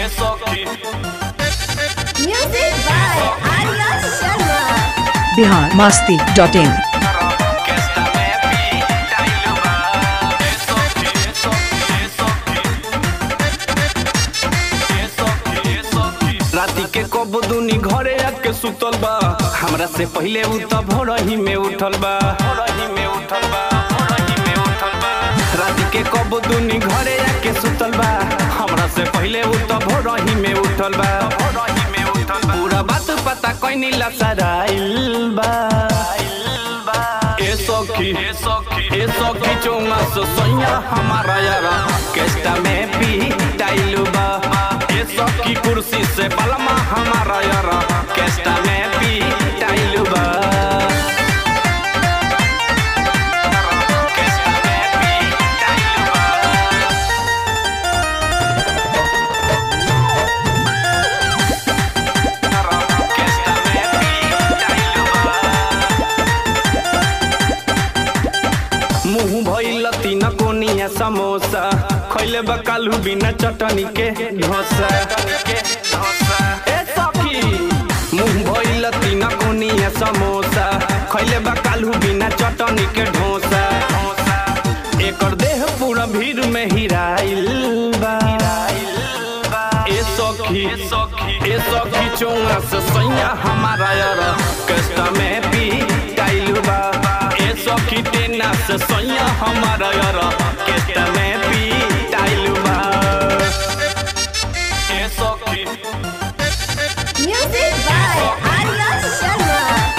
Music by Arya Sharma. Bihar Masti dot in राती के कब दुनी घरे आके सुतल बा हमरा से पहिले उ त भोरही में उठल बा भोरही में उठल बा भोरही में उठल बा राती के कब दुनी घरे आके सुतल बा हमरा से पहिले उ त भोरही में उठल बा भोरही में उठल बा पूरा बात पता कोई ला सराइल बा ए सखी ए सखी ए सखी चौमा सो सैया हमारा यारा केस्टा में पी टाइलू बा ए सखी कुर्सी से बलमा हमारा यारा केस्टा में पी टाइलू बा केस्टा में पी टाइलू बा केस्टा में पी टाइलू बा मुंह भइल तीन कोनिया समोसा खैले बकालू बिना चटनी के ढोसा ए सखी मुंह भइल तीन कोनिया समोसा खैले बकालू बिना चटनी के ढोसा एकर देह पूरा भीड़ में हिराइल बा ए सखी ए सखी चौंगा से सैया हमारा यार कष्ट में पी टाइलू बा ए सखी टेना से सैया हमारा यार कष्ट में पी टाइलू बा ए सखी Music by Arya Sharma.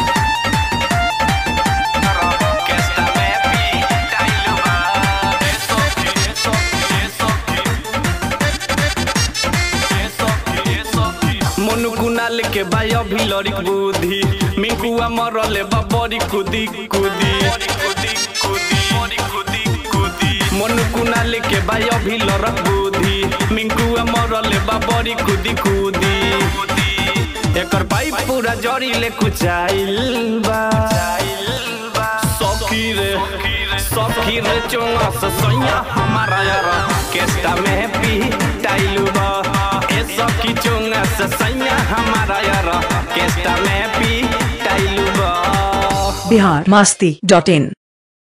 कष्ट में पी टाइलू बा ए सखी ए सखी ए सखी ए सखी मनु कुनाल के बाय अभी लड़िक बुद्धि मिंकुआ मरले बा बड़ी कुदी कुदी मनु कुनाल के बाय अभी लड़क बुद्धि मिंकुआ मरले बा बड़ी कुदी कुदी एकर पाइप पूरा जड़ी ले कुचाइल बा सखी रे सखी रे चोंगा से सैया हमारा यार केस्टा में पी टाइलू बा ए सखी चोंगा से सैया हमारा यार केस्टा में पी टाइलू बा बिहार मस्ती डॉट इन